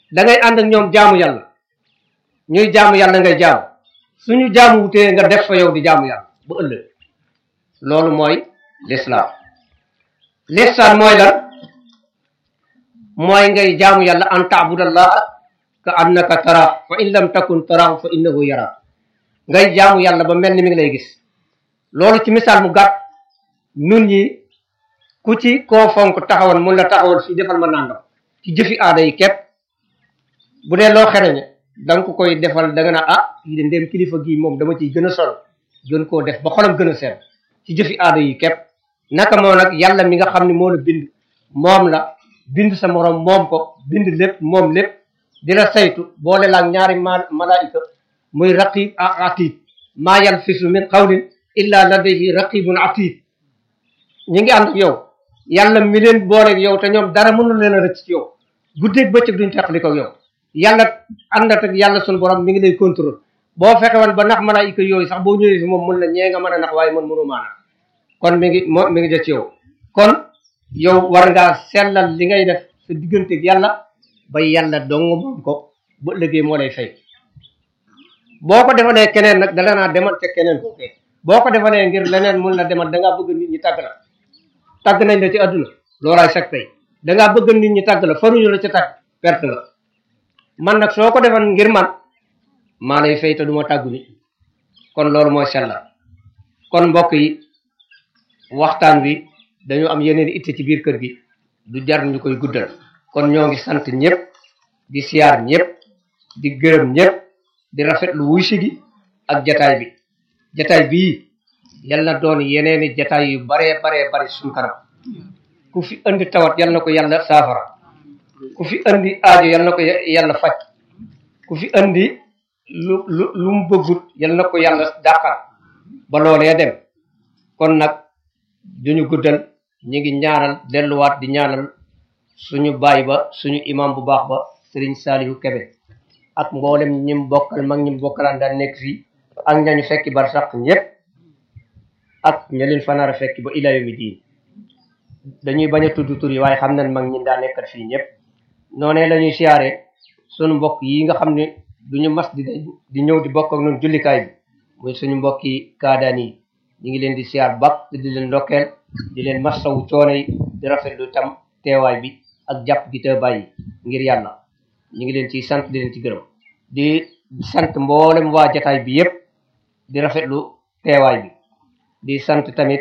da ngay ànd ak ñoom jaamu yàlla ñuy jaamu yàlla ngay jaamu suñu jaamu wutee nga def fa yow di jaamu yàlla ba ëllëg loolu mooy lislaam lislaam mooy lan mooy ngay jaamu yàlla an taabudallaha ka annaka tara fa in lam takun tarahu fa innahu yara ngay jaamu yàlla ba mel ni mi ngi lay gis loolu ci misaal mu gàtt nun ñi ku ci koo fonk taxawoon mun la taxawal fii defal ma nangam ci jëfi aada yi képp bu dee loo xereñe da nga ko koy defal da nga naa ah yi de ndéem kilifa gii moom dama ciy gën a sol gën koo def ba xolam gën a seet ci jëfi aada yi képp naka moo nag yàlla mi nga xam ne moo la bind moom la bind sa morom moom ko bind lépp moom lépp di la saytu boole laak ñaari ma malaayika muy raqib ak atid maa yalfisu min qawlin illa ladayhi raqibun atid ñi ngi ànd ak yow yàlla mi leen booleeg yow te ñoom dara mënul leen a rëcc ci yow guddeeg bëccëg duñ teqli ko yow yàlla àndat ak yàlla suñu borom mi ngi lay contrôle boo fexe woon ba nax malaayika yooyu sax boo ñëwee fi moom mun la ñee nga mën a nax waaye man mënu maa nax kon mi ngi moo mi ngi jot ci yow kon yow war ngaa sellal li ngay def sa digganteeg yàlla ba yàlla dong moom ko ba ëllëgee moo lay fay boo ko defalee keneen nag dala naa demal ca keneen ko boo ko defalee ngir leneen mun la demal dangaa bëgg nit ñi tàgg la tàgg nañ la ci àdduna loolaay sag tey dangaa bëgg nit ñi tàgg la faruñu la ca tàgg perte la man nag soo ko defal ngir man maa lay fay te duma tàggu nit kon loolu mooy sellal kon mbokk yi waxtaan wi dañu am yeneen itte ci biir kër gi du jar ñu koy guddal kon ñoo ngi sant ñëpp di siyaar ñëpp di gërëm ñëpp di rafetlu wuy si gi ak jataay bi jataay bii yal na doon yeneeni jataay yu baree baree bari suñu kanam ku fi andi tawat yal na ko yàlla saafara ku fi andi aajo yal na ko yàlla faj ku fi andi lu lu lu mu bëggut yal na ko yàlla dàqal ba loolee dem kon nag duñu guddal ñu ngi ñaanal delluwaat di ñaanal suñu baay ba suñu imam bu baax ba sëriñ Saliou Kebe ak mboolem ñim bokkal mag ñim bokkalaan daan nekk fii ak ñañu fekki bar sax ñëpp ak ña leen fanaar a fekki ba ila yawmi diin dañuy bañ a tudd tur yi waaye xam nañ mag ñi daa nekkal fii ñëpp noonee la ñuy siyaare suñu mbokk yi nga xam ne duñu mas di di ñëw di bokk ak noonu jullikaay bi muy suñu mbokki kaadaan yi ñu ngi leen di siyaar bak di leen ndokkeel di leen masawu coono yi di rafetlu tam teewaay bi ak jàpp gi te bàyyi ngir yàlla ñu ngi leen ciy sant di leen ci gërëm di sant mboolem waa jataay bi yëpp di rafetlu teewaay bi di sant tamit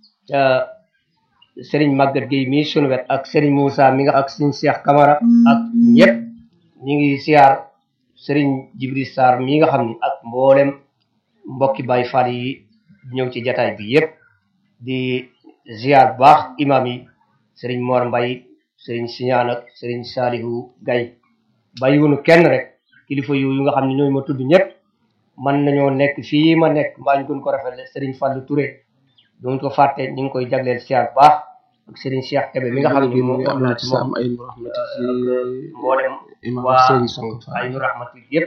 Serigne Maguette Gueye mii sunu wet ak Serigne Moussa mi nga ak Serigne Cheikh Camara ak ñëpp ñu ngi siyaar Serigne Jibril Sarr mii nga xam ni ak mboolem mbokki Baye Fall yi ñëw ci jataay bi yëpp di ziar bu baax imam yi Serigne Mor Mbaye Serigne Siñaan ak Serigne Salihu Gaye bàyyiwunu kenn rek kilifa yooyu nga xam ne ñooy ma tudd ñëpp man nañoo nekk fii ma nekk mbaa ñu gën ko rafetle Serigne Fallou Touré duñ ko fàtte ñu ngi koy jagleel siyaar bu baax ak Serigne Cheikh Kébé mi nga xam ne moom wax naa ci moom mboolem waa ay nu rahmati yëpp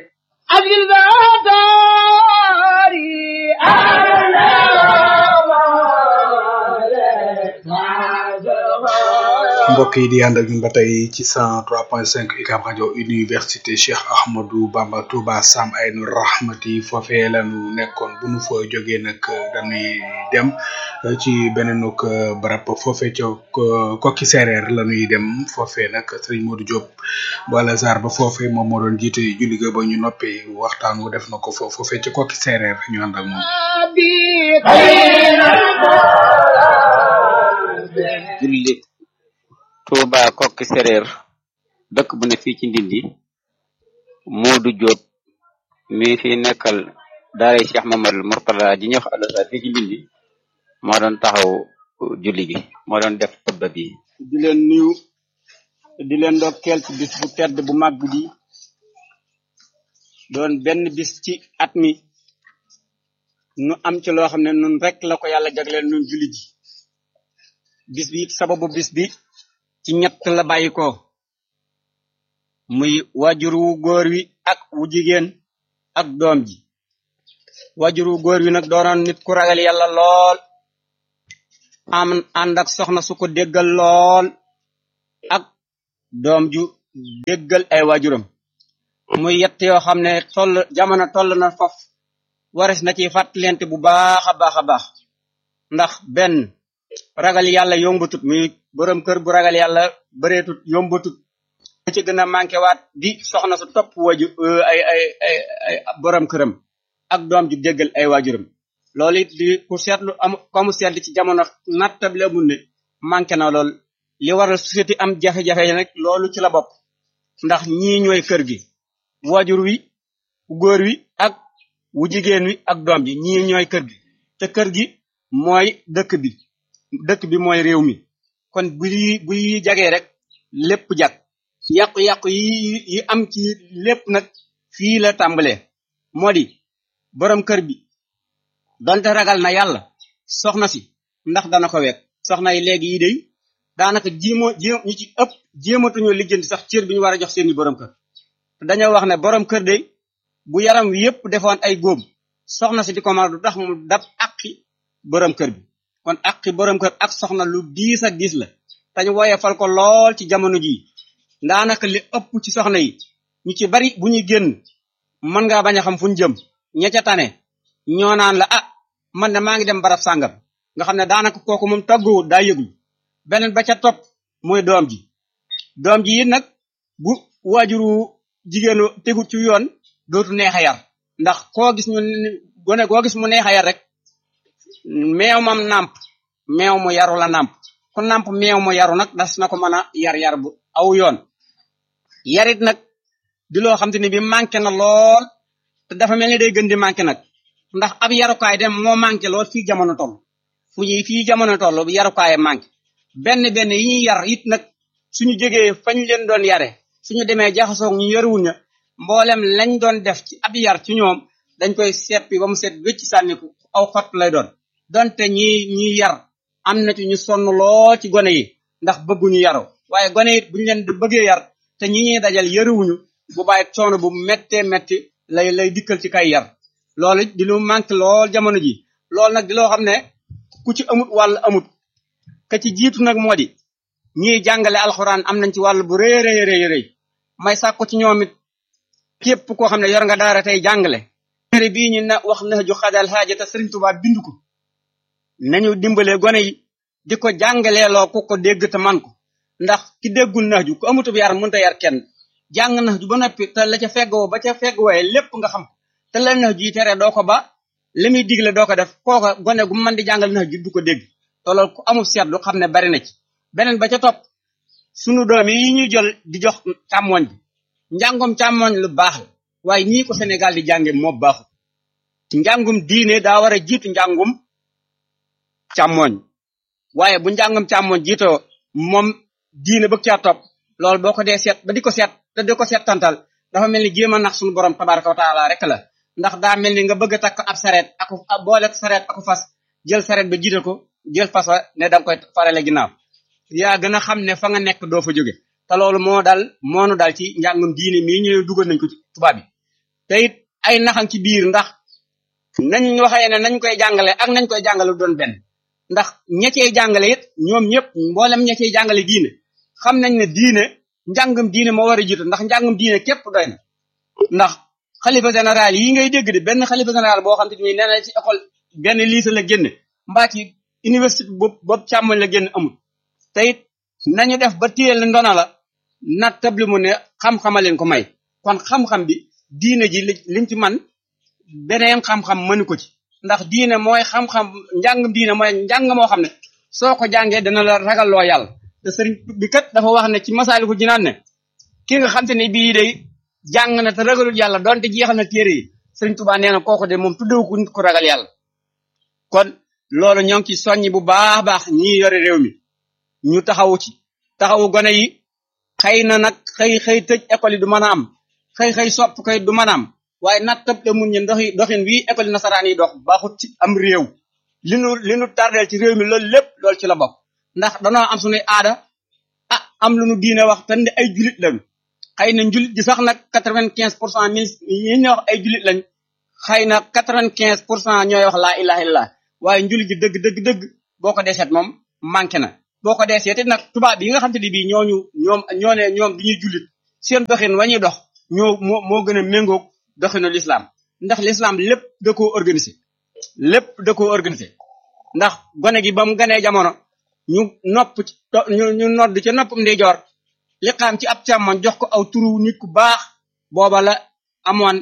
mbokk yi di ànd ak ñun ba tey ci cent trois point cinq UCAB rajo université Cheikh Ahmadou Bamba Touba Sam Aynu Rahmati foofee lañu nekkoon bu nu fa jógee nag dañuy dem ci beneenuk barab foofee ca kokki séeréer la ñuy dem foofee nag sëriñ Modou Diop wala Zar ba foofee moom moo doon jiite julli ga ba ñu noppee waxtaan wu def na ko foofu foofee ca kokki séeréer ñu ànd ak moom. julli Touba kokki séréer dëkk bu ne fii ci ndindi Modou Diop mi fi nekkal daara Cheikh Mamadou Mourtada ji ñuy wax Al-Azhar fii ci ndindi moo doon taxaw julli gi moo doon def xutba bi di leen nuyu di leen ndokkeel ci bis bu tedd bu màgg bi doon benn bis ci at mi nu am ci loo xam ne nun rek la ko yàlla jagleel nun julli ji bis bi sababu bis bi ci ñett la bàyyi ko muy wajur wu góor wi ak wu jigéen ak doom ji wajur wu góor wi nag doonoon nit ku ragal yàlla lool am ànd ak soxna su ko déggal lool ak doom ju déggal ay waajuram muy yett yoo xam ne toll jamono toll na foofu wares na ci fàttalente bu baax a baax a baax ndax benn ragal yàlla yombatut muy borom kër bu ragal yàlla bëreetut yombatut bu ci gën a manqué waat di soxna su topp waju ay ay ay ay borom këram ak doom ju déggal ay waajuram loolu it di ku seetlu am comme seetlu ci jamono nattable amul ne manqué na lool li waral société am jafe-jafe nag loolu ci la bokk ndax ñii ñooy kër gi waajur wi ku góor wi ak wu jigéen wi ak doom ji ñii ñooy kër gi te kër gi mooy dëkk bi dëkk bi mooy réew mi kon bu yi bu yi jagee rek lépp jag yàqu-yàqu yi yi am ci lépp nag fii la tàmbalee moo di borom kër bi donte ragal na yàlla soxna si ndax dana ko wekk soxna yi léegi yi day daanaka jéemoo jéem ñu ci ëpp jéematuñoo lijjanti sax cër bi ñu war a jox seeni borom kër te dañoo wax ne borom kër day bu yaram wi yépp defoon ay góom soxna si di ko mën du tax mu dab aqi borom kër bi kon aqi borom kër ak soxna lu diis ak diis la tañ wooye fal ko lool ci jamono jii daanaka li ëpp ci soxna yi ñu ci bari bu ñuy génn mën ngaa bañ a xam fu ñu jëm ña ca tane ñoo naan la ah man de maa ngi dem barab sàngam nga xam ne daanaka kooku moom tàgguwul daa yëglu beneen ba ca topp mooy doom ji doom ji it nag bu waajuru jigéenu tegut ci yoon dootu neex a yar ndax koo gis ñu gone koo gis mu neex a yar rek meew mam nàmp meew mu yaru la nàmp ku nàmp meew mu yaru nag das na ko mën a yar yar bu aw yoon yarit nag di loo xam te ne bi manqué na lool te dafa mel ni day gën di manqué nag ndax ab yarukaay dem moo manqué lool fii jamono toll fu ñuy fii jamono toll yarukaay manqué benn benn yi ñuy yar it nag suñu jógee fañ leen doon yare suñu demee jaxasoog ñu yaruwuñ na mboolem lañ doon def ci ab yar ci ñoom dañ koy seppi ba mu set wécc sànniku aw xott lay doon donte ñi ñi yar am na ci ñu sonn lool ci gone yi ndax bëgguñu yaru waaye gone it buñu leen di bëggee yar te ñi ñuy dajal yaruwuñu bu bàyyi coono bu méttee métti lay lay dikkal ci kay yar loolu di lu manqué lool jamono ji loolu nag di loo xam ne ku ci amut wàll amut ka ci jiitu nag moo di ñiy jàngale alxuraan am nañ ci wàll bu rëy rëy rëy rëy may sàkku ci ñoom it képp koo xam ne yor nga daara tey jàngale téere bii ñu na wax na ju xadal xaaja te Sëriñ Tuubaa bind ko nañu dimbalee gone yi di ko jàngaleeloo ku ko dégg te man ko ndax ki déggul nax ju ku amutub yar mënta yar kenn jàng nax ju ba noppi te la ca feggoo ba ca fegg waaye lépp nga xam te la nax ju tere doo ko ba li muy digle doo ko def kooka gone gu mën di jàngal nax ju du ko dégg te loolu ku amul seetlu xam ne bari na ci beneen ba ca topp sunu doom yi ñuy jël di jox càmmoñ bi njàngum càmmoñ lu baax la waaye ñii ko Sénégal di jànge moo baaxul njàngum diine daa war a jiitu njàngum càmmoñ waaye bu njàngum càmmoñ jiitoo moom diine bëgg caa topp loolu boo ko dee seet ba di ko seet te di ko seet tantal dafa mel ni jéem a nax suñu borom tabaraka wa taala rek la ndax daa mel ni nga bëgg a takk ab sareet aku boole sareet aku fas jël sareet ba jiital ko jël fas wa ne danga koy farale ginnaaw yaa gën a xam ne fa nga nekk doo fa jóge te loolu moo dal moonu dal ci njàngum diine mii ñu dugal nañ ko ci tubaab bi te it ay naxam ci biir ndax nañ waxee ne nañ koy jàngale ak nañ koy jàngale doon benn ndax ña cey jàngale it ñoom ñëpp mboolem ña cey jàngale diine xam nañ ne diine njàngum diine moo war a jiitu ndax njàngum diine képp doy na ndax xalifa général yi ngay dégg de benn xalifa général boo xam te ni nee na ci école benn lycée la génne mbaa ci université boobu boobu càmmoñ la génn amul te it nañu def ba téyel ndona la na tabli mu ne xam-xama leen ko may kon xam-xam bi diine ji liñ ci man beneen xam-xam mënu ko ci ndax diine mooy xam-xam njàngum diine mooy njàng moo xam ne soo ko jàngee dana la ragalloo yàlla te sëriñ bi kat dafa wax ne ci masaaliku jinaan ne ki nga xam te ne bii day jàng na te ragalul yàlla donte jeexal na téere yi sëriñ Tuubaa nee na kooku de moom tuddewu ko nit ku ragal yàlla kon loolu ñoo ngi ci soññi bu baax baax ñi yore réew mi ñu taxawu ci taxawu gone yi xëy na nag xëy xëy tëj école yi du mën a am xëy xëy sopp koy du mën a am waaye nat tab te mun ñi doxi doxin wii école nasaraan yi dox baaxut ci am réew li nu li nu tardeel ci réew mi loolu lépp loolu ci la bokk ndax danoo am suñuy aada ah am lu nu diine wax te ne ay julit lañu xëy na njulit gi sax nag quatre-vingt-quinze pour cent mille yi ñu wax ay julit lañ xëy na quatre-vingt-quinze pour cent ñooy wax laa ilaha illallah waaye njulit gi dëgg dëgg dëgg boo ko deseet moom manqué na boo ko deseet nag tubaab yi nga xam te ne bii ñooñu ñoom ñoo ne ñoom di ñuy julit seen doxin wa ñuy dox ñoo moo moo gën a méngoog doxinu l'islam ndax l'islam lépp da koo organisé lépp da koo organisé ndax gone gi ba mu ganee jamono ñu nopp ci ñu ñu nodd ca noppam ndeyjoor li xam ci ab càmmoñ jox ko aw turu nit ku baax booba la amoon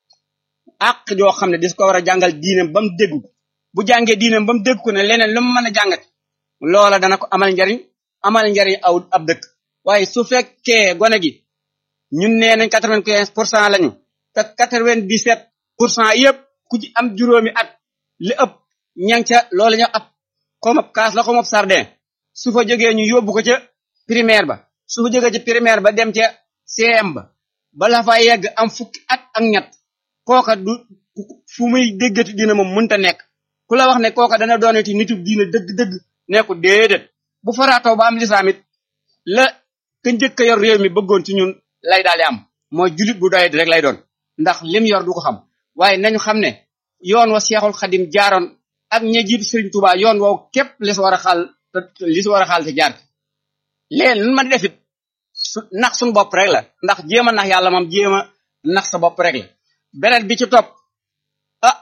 àq joo xam ne dis ko war a jàngal diinam ba mu dégg bu jàngee diinam ba mu dégg ko ne leneen lu mu mën a jàngati loola dana ko amal njariñ amal njariñ aw ab dëkk waaye su fekkee gone gi ñun nee nañ quatre-vingt-quinze pour cent lañu te quatre-vingt-dix-sept pour cent yëpp ku ci am juróomi at li ëpp ñang ca loolu ñu ab xomab kaas la xomab sardin su fa jógee ñu yóbbu ko ca primaire ba su fa jógee ca primaire ba dem ca CM ba bala fa yegg am fukki at ak ñett kooka du fu muy déggati dina moom mënta nekk ku la wax ne kooka dana doonati nitu diina dëgg-dëgg nekku déedéet bu faraatoo ba am lislaam it la ka njëkk a yor réew mi bëggoon ci ñun lay daal di am mooy julit bu doyet rek lay doon ndax lim yor du ko xam waaye nañu xam ne yoon wa seexul xadim jaaroon ak ña jiitu Sëriñ Tuubaa yoon woow képp li si war a xaal te li si war a xaal te jaar léegi lu ma defit su nax suñu bopp rek la ndax jéem a nax yàlla moom jéem a nax sa bopp rek la beneen bi ci topp ah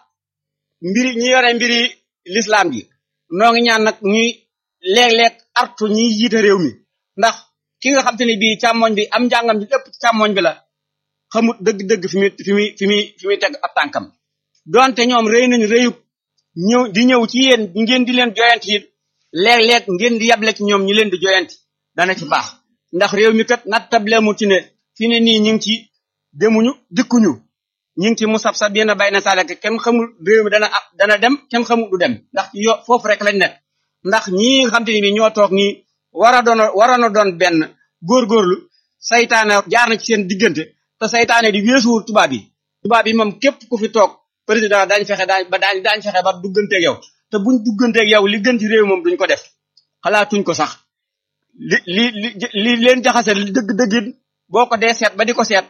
mbiri ñi yore mbiri lislaam gi noo ngi ñaan nag ñuy léeg-léeg artu ñiy jiite réew mi ndax ki nga xam te ne bii càmmoñ bi am njàngam bi lépp ci càmmoñ bi la xamut dëgg-dëgg fi muy fi muy fi muy fi muy teg ab tànkam donte ñoom rëy nañu rëyub ñëw di ñëw ci yéen ngeen di leen joyanti it léeg-léeg ngeen di yable ci ñoom ñu leen di joyanti dana ci baax ndax réew mi kat nattable mu ci ne fi ne nii ñu ngi ci demuñu dikkuñu ñu ngi ci mu sab sab yéen a bay na saalek kenn xamul réew mi dana ab dana dem kenn xamul du dem ndax ci yo foofu rek lañ nekk ndax ñii nga xam te ne bi ñoo toog nii war a doon waroon a doon benn góorgóorlu saytaane jaar na ci seen diggante te saytaane di weesuwul tubaab yi tubaab yi moom képp ku fi toog président daañ fexe daañ ba daañ daañ fexe ba dugganteeg yow te buñ dugganteeg yow li gën ci réew moom duñ ko def xalaatuñ ko sax li li li li leen jaxase li dëgg-dëggin boo ko dee seet ba di ko seet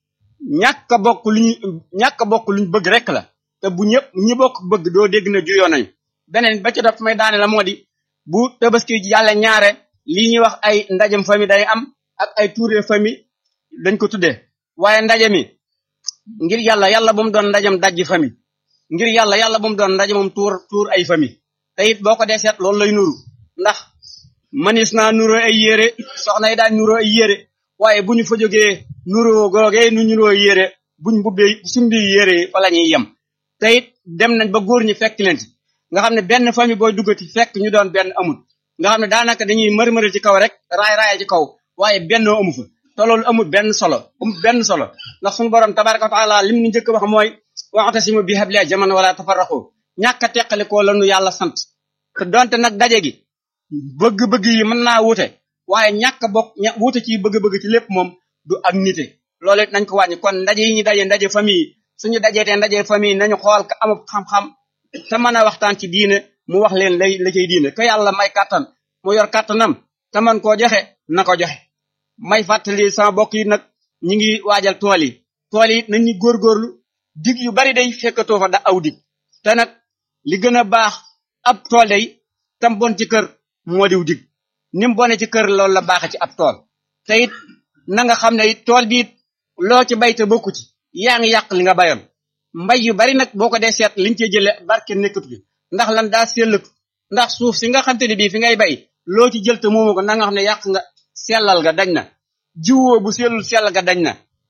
ñàkk a bokk lu ñu ñàkk a bokk luñ bëgg rek la te bu ñëpp ñi bokk bëgg doo dégg na juyoo nañu beneen ba ci def may daane la moo di bu tabaski yàlla ñaare lii ñuy wax ay ndajem famille day am ak ay touré famille dañ ko tuddee waaye ndaje mi ngir yàlla yàlla bu mu doon ndajem dajji famille ngir yàlla yàlla bu mu doon ndaje moom tuur tuur ay famille te it boo ko dee seet loolu lay nuru ndax manis naa nuroo ay yére soxna yi daan nuroo ay yére waaye bu ñu fa jógee nuroo googee nu nuroo yére buñ mbubbee sumbi yére yi fa la ñuy yem te it dem nañ ba góor ñi fekk leen ci nga xam ne benn famille booy duggati fekk ñu doon benn amul nga xam ne daanaka dañuy mërmëri ci kaw rek raay raay ci kaw waaye bennoo amu fa te loolu amul benn solo amul benn solo ndax suñu borom tabaraka wa taala lim ni njëkk wax mooy wa'tasimu bi hablillahi jaman wala tafarraqu ñàkk a teqalikoo lanu yàlla sant te donte nag daje gi bëgg-bëgg yi mën naa wute waaye ñàkk a bokk ña wute ci bëgg-bëgg ci lépp moom du ak nite loolu it nañ ko wàññi kon ndaje yi ñu daje ndaje famille suñu dajeetee ndaje famille nañu xool ka amub xam-xam te mën a waxtaan ci diine mu wax leen lay la cay diine ka yàlla may kàttan mu yor kàttanam te man koo joxe na ko joxe may fàttali sama bokk yi nag ñi ngi waajal tool yi tool yi nañ ñu góorgóorlu dig yu bari day fekkatoo fa da aw dig te nag li gën a baax ab tool day tam bon ci kër moo diw dig ni mu bone ci kër loolu la baaxe ci ab tool te it na nga xam ne it tool bi it loo ci bay te bokku ci yaa ngi yàq li nga bayoon mbay yu bari nag boo ko dee seet liñ cee jële barke nekkatu fi ndax lan daa sellatu ndax suuf si nga xam te ne bii fi ngay bay loo ci jël te moomu ko na nga xam ne yàq nga sellal ga dañ na jiwoo bu sellul sell ga dañ na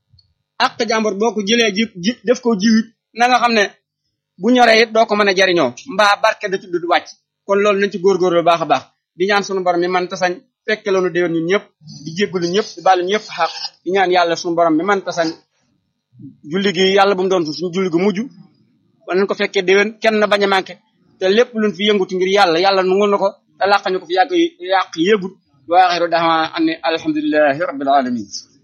ak jàmbur boo ko jëlee ji ji def ko jiwit na nga xam ne bu ñoree it doo ko mën a jariñoo mbaa barke da tudd du wàcc kon loolu nañ ci góorgóorlu baax a baax di ñaan sunu borom mi man tasañ fekke loonu déwén ñun ñëpp di jéggalu ñëpp di baalu ñëpp xaq di ñaan yàlla sunu borom mi man tasañ julli gi yàlla bu mu doon suñu julli gu mujj wala nañ ko fekkee déwén kenn bañ a manqué te lépp luñ fi yëngutu ngir yàlla yàlla nungul na ko te làq ñu ko fi yàq yàq yéegut wa axiru daxma an alhamdulillahi rabbil alamin